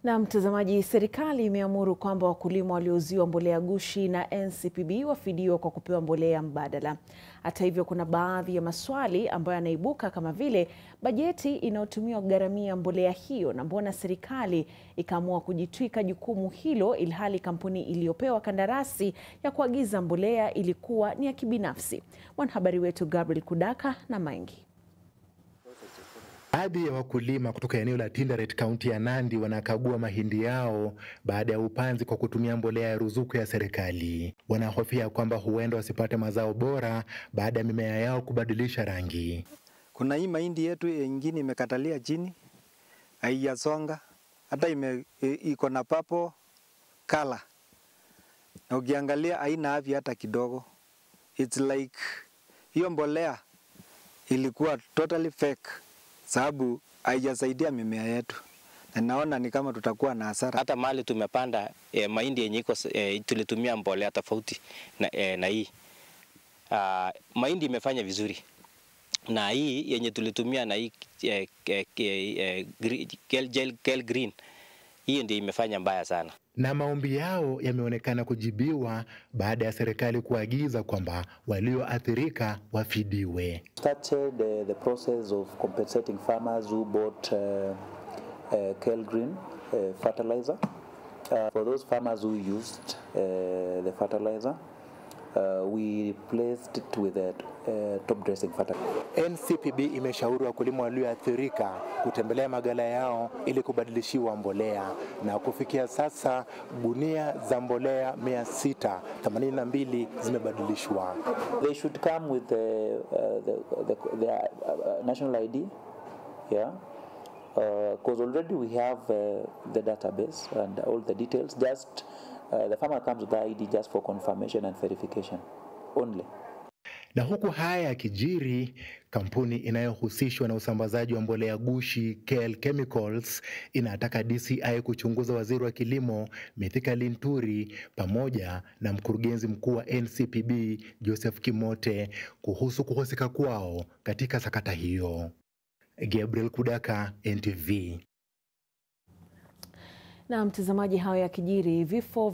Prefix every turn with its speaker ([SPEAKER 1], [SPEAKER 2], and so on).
[SPEAKER 1] Na mtazamaji, serikali imeamuru kwamba wakulima waliouziwa mbolea gushi na NCPB wafidiwa kwa kupewa mbolea mbadala. Hata hivyo, kuna baadhi ya maswali ambayo yanaibuka kama vile bajeti inayotumiwa kugharamia mbolea hiyo, na mbona serikali ikaamua kujitwika jukumu hilo ilhali kampuni iliyopewa kandarasi ya kuagiza mbolea ilikuwa ni ya kibinafsi. Mwanahabari wetu Gabriel Kudaka na mengi
[SPEAKER 2] Baadhi ya wakulima kutoka eneo la Tinderet kaunti ya Nandi wanakagua mahindi yao baada ya upanzi kwa kutumia mbolea ya ruzuku ya serikali. Wanahofia kwamba huenda wasipate mazao bora baada ya mimea yao kubadilisha rangi.
[SPEAKER 3] Kuna hii mahindi yetu ingine imekatalia chini, haijasonga hata ime iko na papo kala, na ukiangalia haina afya hata kidogo. It's like hiyo mbolea ilikuwa totally fake sababu haijasaidia mimea yetu, na naona ni kama tutakuwa na hasara.
[SPEAKER 4] Hata mali tumepanda eh, mahindi yenye iko eh, tulitumia mbolea tofauti na, eh, na hii uh, mahindi imefanya vizuri na hii yenye tulitumia na hii eh, eh, eh, gel, gel, gel green hii ndio imefanya mbaya sana
[SPEAKER 2] na maombi yao yameonekana kujibiwa baada ya serikali kuagiza kwamba walioathirika wafidiwe.
[SPEAKER 5] started uh, the process of compensating farmers who bought uh, uh, Kel Green uh, fertilizer. Uh, for those farmers who used uh, the fertilizer, uh, we replaced it with a uh, top dressing fertilizer.
[SPEAKER 2] NCPB imeshauri wakulima walioathirika kutembelea magala yao ili kubadilishiwa mbolea, na kufikia sasa gunia za mbolea 682 zimebadilishwa.
[SPEAKER 5] They should come with the, uh, the, the, their uh, national ID, yeah, because already we have uh, the database and all the details. Just uh, the farmer comes with the ID just for confirmation and verification only.
[SPEAKER 2] Na huku haya yakijiri, kampuni inayohusishwa na usambazaji wa mbolea gushi KL Chemicals inataka DCI kuchunguza waziri wa kilimo Mithika Linturi pamoja na mkurugenzi mkuu wa NCPB Joseph Kimote kuhusu kuhusika kwao katika sakata hiyo. Gabriel Kudaka, NTV.
[SPEAKER 1] Na mtazamaji, hayo yakijiri, vifo